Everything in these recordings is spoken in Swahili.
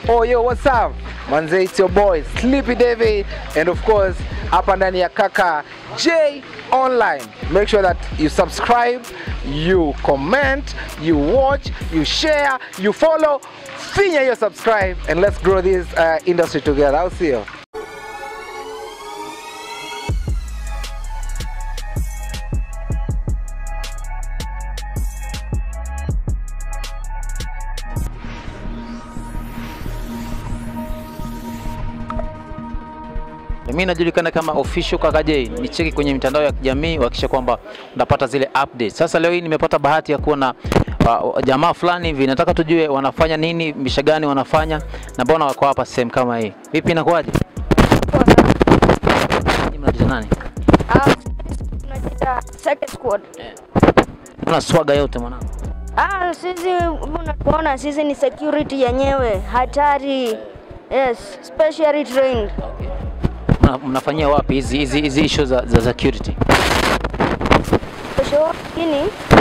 Oh yo, what's up? Manze, it's your boy Sleepy David and of course hapa ndani ya Kaka J Online. Make sure that you subscribe, you comment, you watch, you share, you follow. Finya hiyo subscribe and let's grow this uh, industry together. I'll see you. Mimi najulikana kama official Kaka J. Nicheki kwenye mitandao ya kijamii uhakikisha kwamba unapata zile updates. Sasa leo hii nimepata bahati ya kuona uh, jamaa fulani hivi, nataka tujue wanafanya nini, misha gani wanafanya na mbona wako hapa sehemu kama hii. Vipi, inakuwaje? Nyinyi mnajiita nani? Tunajiita second squad. Una swaga yote mwanangu. Ah, sisi unatuona sisi ni security yenyewe hatari. Yes, specially trained. Mna, mnafanyia wapi hizi hizi hizi issue za, za security? Kesho lakini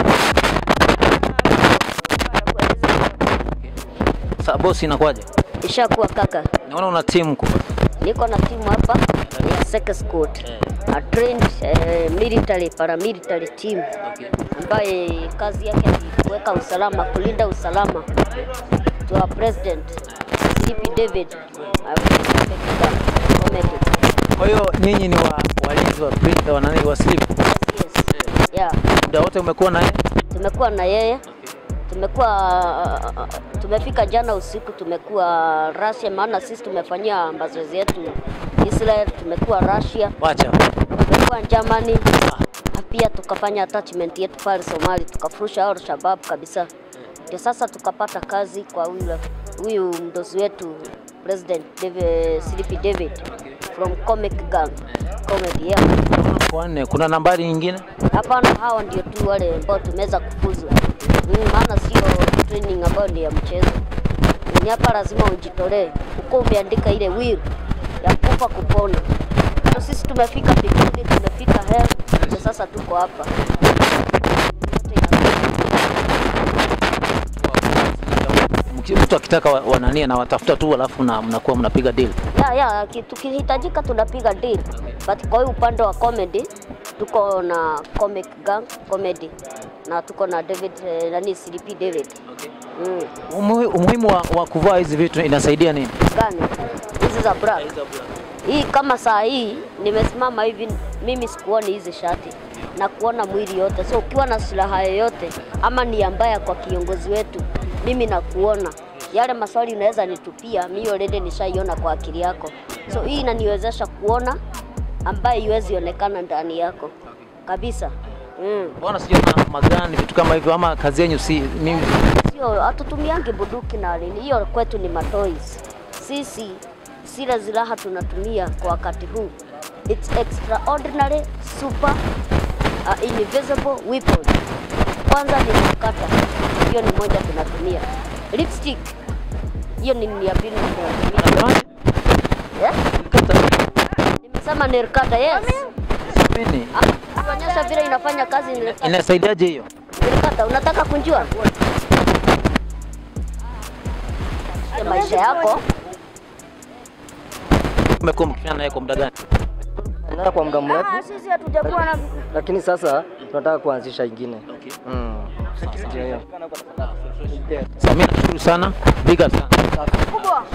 Sasa boss, inakuwaje? ishakuwa kaka. Naona una timu kubwa. Niko na timu hapa ya second squad. A trained eh, military paramilitary team ambaye kazi yake ni kuweka usalama, kulinda usalama to our president CP David Comedy. Kwa hiyo nyinyi ni wa, walinzi wa, pri- wa, nani, wa sleep. Yes, yes. Yeah. Muda wote umekuwa naye? tumekuwa na yeye tumekuwa tumefika jana usiku tumekuwa Russia, maana sisi tumefanyia mazoezi yetu Israel, tumekuwa Russia, Wacha. tumekuwa Germany na pia tukafanya attachment yetu pale Somali, tukafurusha Al Shabab kabisa. Ndio sasa tukapata kazi kwa huyu huyu mdozi wetu President David, Sleepy David from Comic Gang comedy yeah. Wanne, kuna nambari nyingine? Hapana, hawa ndio tu wale ambao tumeweza kufuzu. Mm, maana sio training ambayo ni ya mchezo. Ni hapa lazima ujitolee, uko umeandika ile will ya kufa kupona. So sisi tumefika mbinguni, tumefika hell, ndio sasa tuko hapa. Mki- Mtu akitaka wa- wanania na watafuta tu alafu na mnakuwa mnapiga deal. Ya, ya, ki- tukihitajika tunapiga deal. But kwa hiyo upande wa comedy tuko na Comic Gang comedy na tuko na David eh, nani CDP David. Mm. Umuhi- Umuhimu wa, wa kuvaa hizi vitu inasaidia nini? gani hizi za black hii kama saa hii nimesimama hivi mimi sikuoni hizi shati na kuona mwili yote so ukiwa na silaha yoyote ama ni mbaya kwa kiongozi wetu mimi nakuona yale maswali unaweza nitupia mimi already nishaiona kwa akili yako so hii inaniwezesha kuona ambaye iwezi onekana ndani yako kabisa mm. Mbona sijaona magani vitu kama hivyo ama kazi yenyu si mimi sio hatutumiangi bunduki na nini, hiyo kwetu ni matoys. Sisi zile silaha tunatumia kwa wakati huu, it's extraordinary super uh, invisible weapon. Kwanza ni kukata, hiyo ni moja tunatumia. Lipstick hiyo ni ya pili tunatumia. Yeah? Nimesema nirkata, yes. Nini? Ah, Kuonyesha vile inafanya kazi nirkata. Inasaidiaje hiyo? Nirkata, unataka kunjua Ya maisha yako Umekuwa mkifanya naye kwa muda gani? Tunaenda kwa muda mrefu, sisi hatujakuwa na lakini sasa tunataka kuanzisha ingine. Okay. Mm. Ndio hiyo. Sasa mimi nashukuru sana. Big up sana. kubwa.